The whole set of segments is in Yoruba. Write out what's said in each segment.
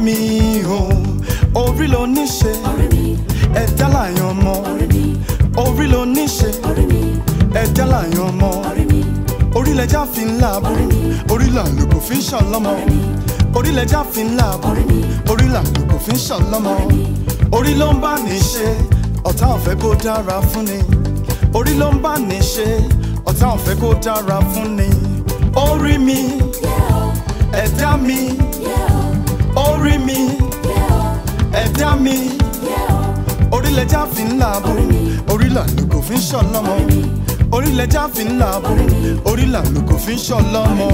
mi o orí ló ní ṣe ẹ̀dá làyàn mọ́ orí ló ní ṣe ẹ̀dá làyàn mọ́ orílẹ̀-èdè fi ń làbò orí làlùkò fi ń ṣàlọ́mọ orílẹ̀-èdè fi ń làbò orí làlùkò fi ń ṣàlọ́mọ orí ló ń bá ní ṣe ọ̀tá ò fẹ́ kó dára fún ni orí ló ń bá ní ṣe ọ̀tá ò fẹ́ kó dára fún ni orí mi ẹ̀dá mi orí mi ẹ̀dá mi orílẹ̀-èdè fi ń làbò orí làlùkò fi ń ṣàlọ́mọ orílẹ̀-èdè fi ń làbò orí làlùkò fi ń ṣàlọ́mọ.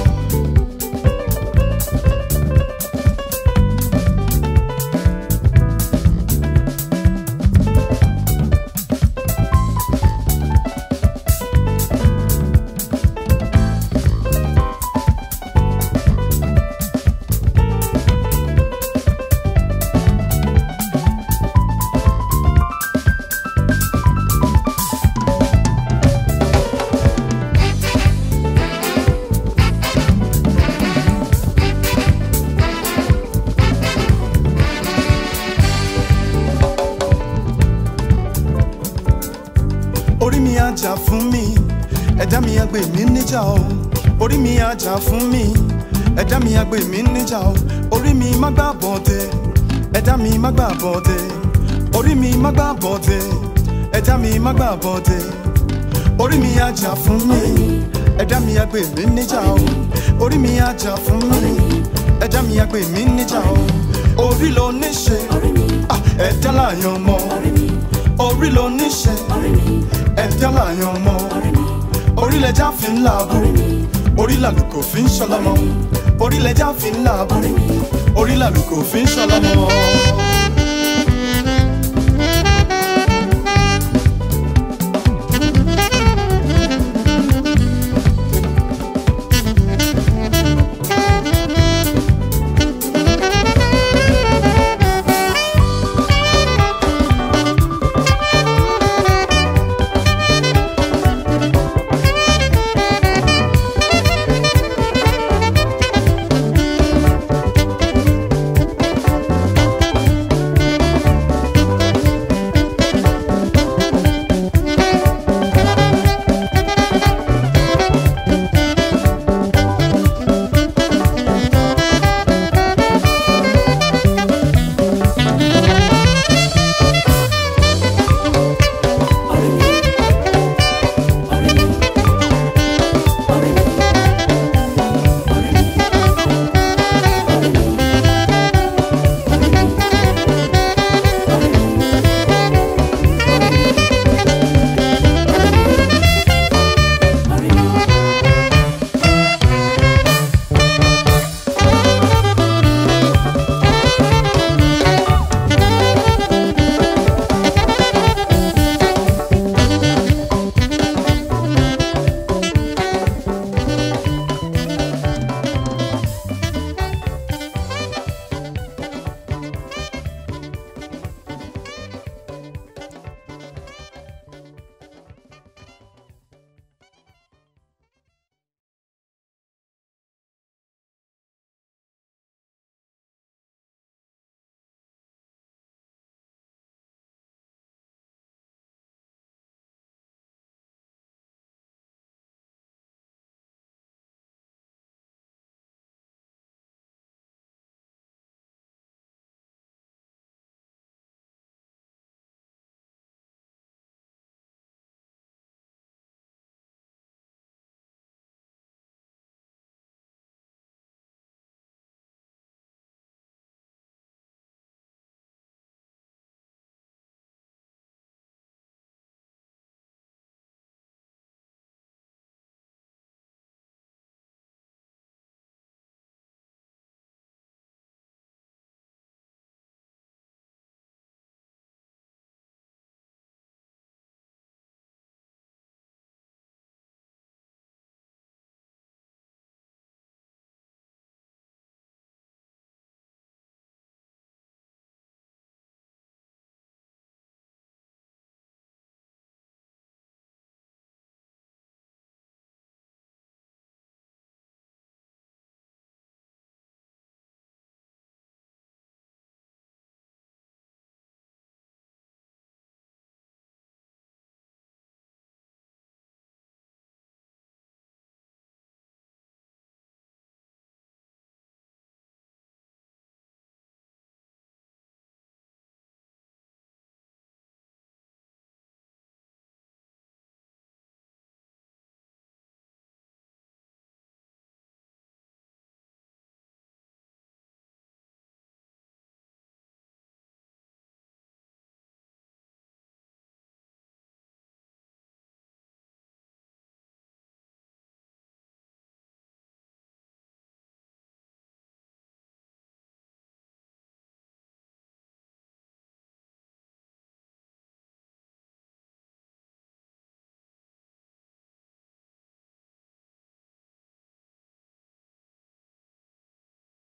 orí mi á jà fún mi ẹ̀dá mi á gbè mí níjà o orí mi á jà fún mi ẹ̀dá mi á gbè mí níjà o orí mi má gbà bọ̀dẹ̀ ẹ̀dá mi má gbà bọ̀dẹ̀ orí mi má gbà bọ̀dẹ̀ ẹ̀dá mi má gbà bọ̀dẹ̀ orí mi á jà fún mi ẹ̀dá mi á gbè mí níjà o orí mi á jà fún mi ẹ̀dá mi á gbè mí níjà o orí ló ní ṣe ah, ẹ̀dá làyàn mọ́ orí ló ní ṣe ẹ̀dá làyàn mọ́ orílẹ̀-èdè fi ń làbò orí làlùkò fi ń ṣọlọ́mọ orílẹ̀-èdè fi ń làbò orí làlùkò fi ń ṣọlọ́mọ.